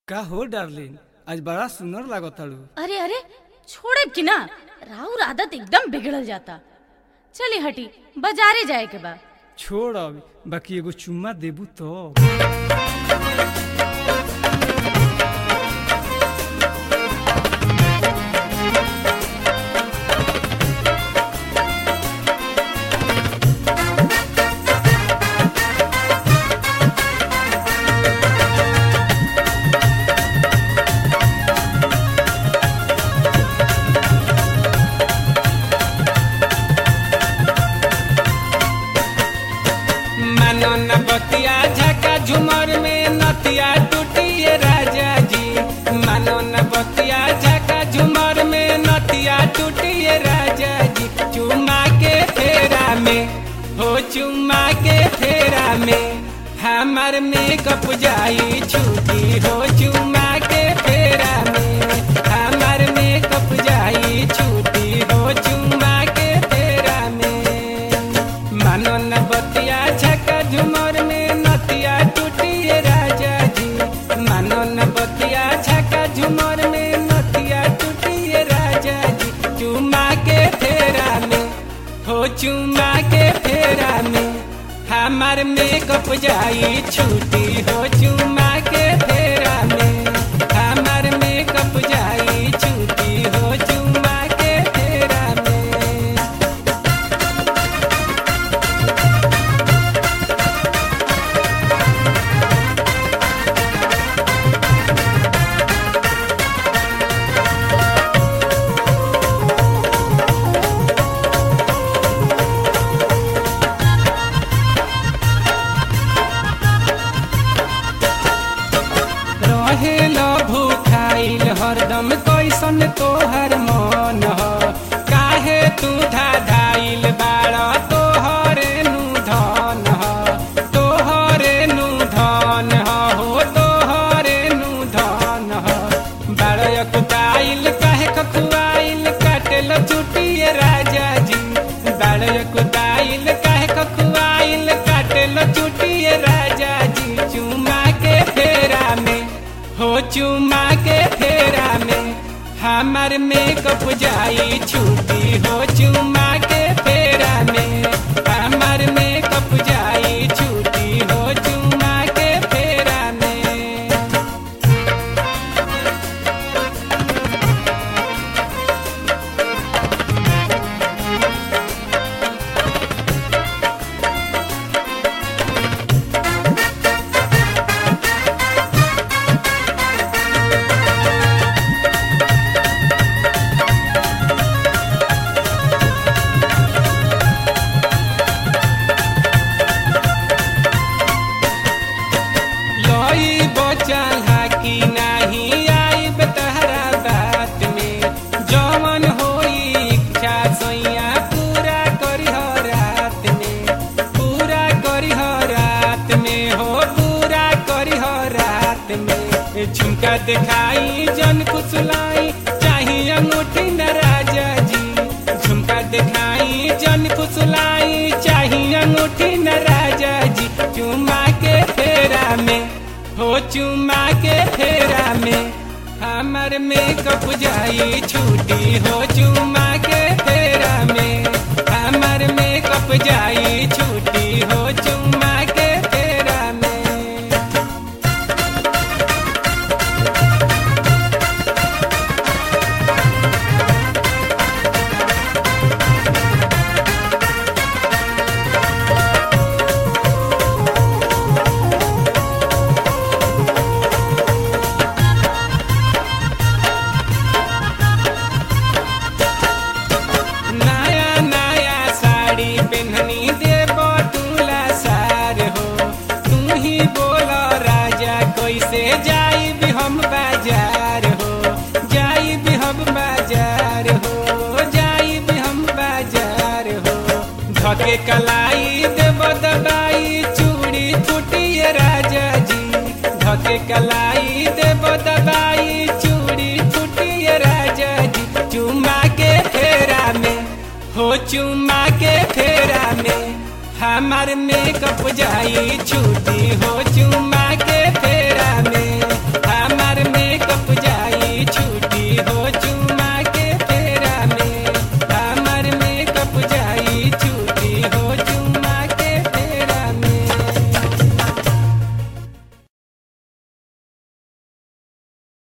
का हो डार्लिन आज बड़ा सुंदर लागताड़ू अरे अरे छोड़े कि ना राउर आदत एकदम बिगड़ल जाता चली हटी बाजारे जाए के बा छोड़ अब बाकी एगो चुम्मा देबू तो मानो न बतिया झका झुमर में नतिया टूटिए राजा जी मानो न बतिया झका झुमर में नतिया टूटिए राजा जी चुमा के फेरा में हो चुमा के फेरा में हमार मेकअप जाई छुटी हो चुमा के फेरा में हमार मेकअप जाई छुटी हो चुमा के फेरा में मानो न बतिया झका झुमर में नतिया टूटिए राजा जी मानो न बतिया झका झुमर में नतिया टूटिए राजा जी चुमा के फेरा में हो चुमा के फेरा में हमार मेकअप जाई छुटी हो चुमा के फेरा में हमार मेकअप जाई छुटी हो चुमा के फेरा में रहेल भूखाइल हरदम कैसन तोहर मन ह काहे तू धाधाइल बाड़ तोहरे नु धन ह तोहरे नु धन ह हो तोहरे नु धन ह बाड़क दाइल काहे कखुआइल काटेल चुटिए राजा जी बाड़क दाइल काहे कखुआइल काटेल चुटिए राजा जी चुमा के फेरा में हो चुमा के फेरा में हमार मेकअप जाई छुटी हो चुमा के फेरा में हमार मेकअप जाई छुटी हो चुमा के फेरा में लई बचल हाकी नाही आई तहरा बात में जवन होई इच्छा सैया पूरा करी रात में पूरा करी रात में हो पूरा करी रात में झुमका दिखाई जन कुसलाई चाहिए अंगूठी न राजा जी झुमका दिखाई जन कुसलाई चाहिए अंगूठी न राजा जी चुमा के फेरा में हो चुमा के फेरा में हमर मेकअप जाई छुटी हो चुमा के फेरा में हमर मेकअप जाई छुटी हो चुमा के फेरा में नया नया साड़ी पहननी देव तुला सार हो तू ही बोलो राजा कैसे जाई भी हम बाजार हो जाई भी हम बाजार हो जाई भी हम बाजार हो धके कलाई देव दबाई चूड़ी फूटिए राजा जी धके कलाई देव दबाई चूड़ी फूटिए राजा जी चुमा के फेरा में हो चुमा के फेरा में हमार मेकअप जाई छुटी हो चुमा के फेरा